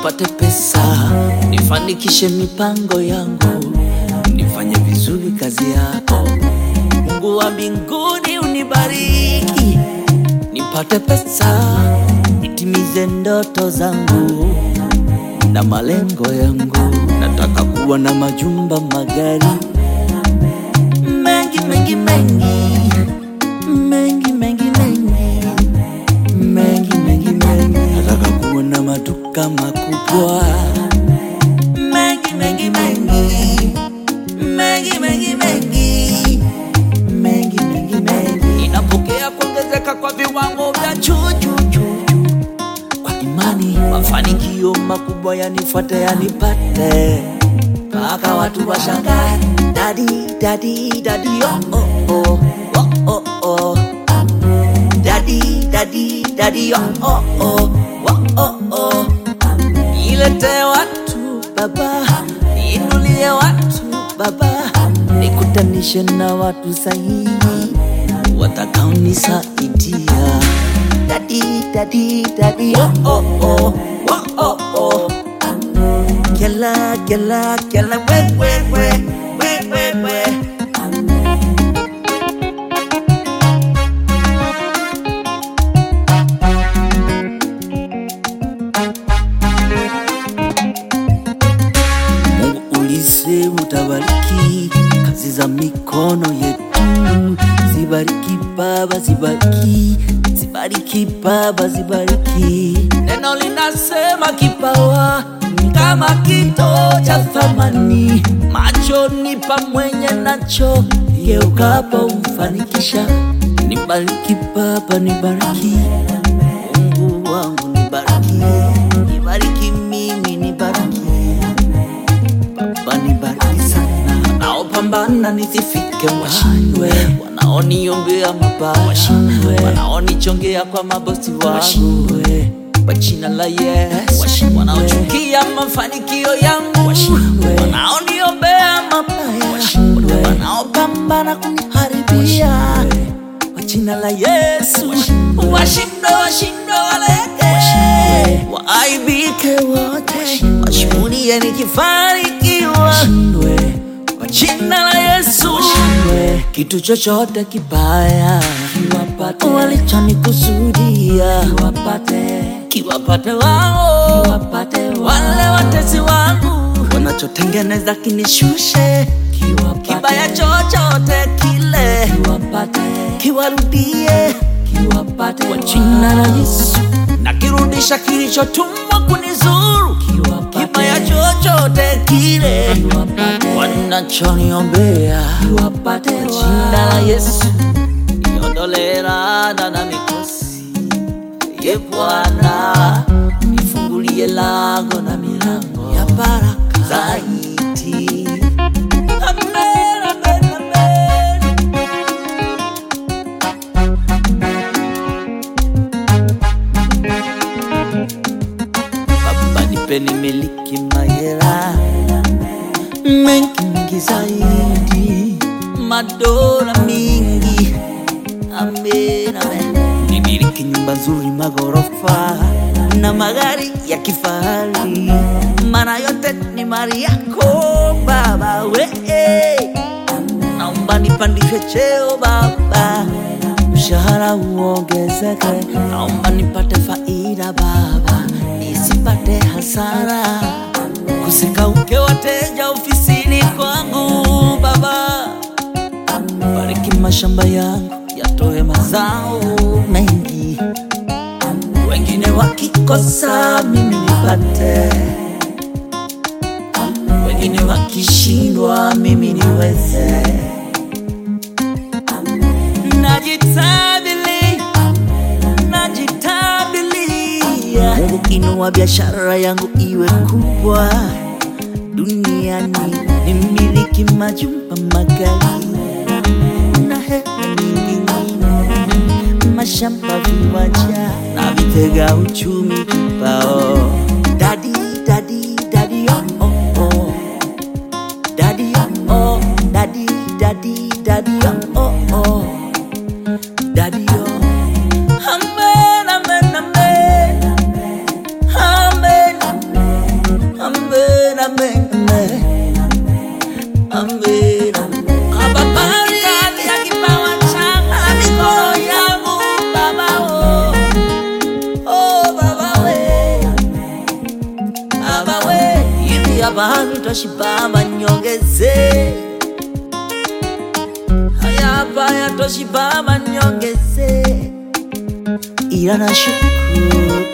nipate pesa, nifanikishe mipango yangu, nifanye vizuri kazi yako. Mungu wa mbinguni unibariki, nipate pesa, nitimize ndoto zangu na malengo yangu. Nataka kuwa na majumba, magari mengi mengi mengi mengi mengi mengi mengi mengi mengi. Nataka kuwa na maduka makubwa mengi mengi mengi mengi mengi mengi mengi mengi mengi. Inapokea kuongezeka kwa viwango vya juu juu juu juu. Kwa imani mafanikio makubwa yanifuate yanipate mpaka watu washangae, dadi dadi dadi oh oh oh oh oh oh dadi dadi dadi oh oh oh oh oh oh ilete watu baba, inulie watu baba, nikutanishe na watu sahihi watakaonisaidia. Dadi dadi dadi oh oh oh oh oh oh Kela kela kela we we we we we we Mungu ulisema utabariki kazi za mikono yetu, zibariki Baba, zibariki, zibariki Baba, zibariki. Neno linasema kipawa ni kama kito cha thamani machoni pa mwenye nacho, geukapo umfanikisha. Nibariki Baba, nibariki Mungu wangu, nibariki, nibariki mimi, nibariki Baba nibariki sana, wanaopambana nisifike washindwe, wanaoniombea mabaya washindwe, wanaonichongea kwa mabosi wangu washindwe, kwa jina la Yesu washindwe, wanaochukia mafanikio yangu washindwe, wanaoniombea mabaya washindwe, wanaopambana kuniharibia kwa jina la Yesu washindwe, washindwe, waleke waaibike wote, washuhudie nikifanikiwa kwa jina la Yesu. Kitu chochote kibaya kiwapate walichonikusudia, kiwapate kiwapate wao, kiwapate wale watesi wangu wanachotengeneza kinishushe, kiwapate kibaya chochote kile kiwapate kiwarudie, kiwapate kwa jina la Yesu nakirudisha kilichotumwa kunizuru, kibaya chochote kile wanachoniombea, kwa jina la Yesu niondolee laana na mikosi. Ye Bwana, nifungulie lango na milango ya baraka zaidi. Amen, amen, amen. Baba nipe nimiliki mahela mengi mengi zaidi, madola mingi, amen, amen. Nimiliki nyumba nzuri, magorofa na magari ya kifahari, maana yote ni mali yako Baba we naomba nipandishwe cheo Baba, mshahara uongezeke, naomba nipate faida Baba, nisipate hasara, kusikauke wateja ofisini kwangu Baba, bariki mashamba yangu yatoe mazao mengi, wengine wakikosa mimi nipate, wengine wakishindwa mimi niweze najitabili najitabilia Mungu inua biashara yangu iwe kubwa duniani nimiliki majumba magari na hela nyingi nyingi mashamba viwanja na vitega uchumi kibao dadi dadi dadi oh, oh, oh. Daddy, oh, daddy, daddy, daddy, oh, oh, oh. Daddy, oh. Amen, amen, amen. Amen. hapa nitoshiba ama niongeze haya hapa yatoshiba ama niongeze ila nashukuru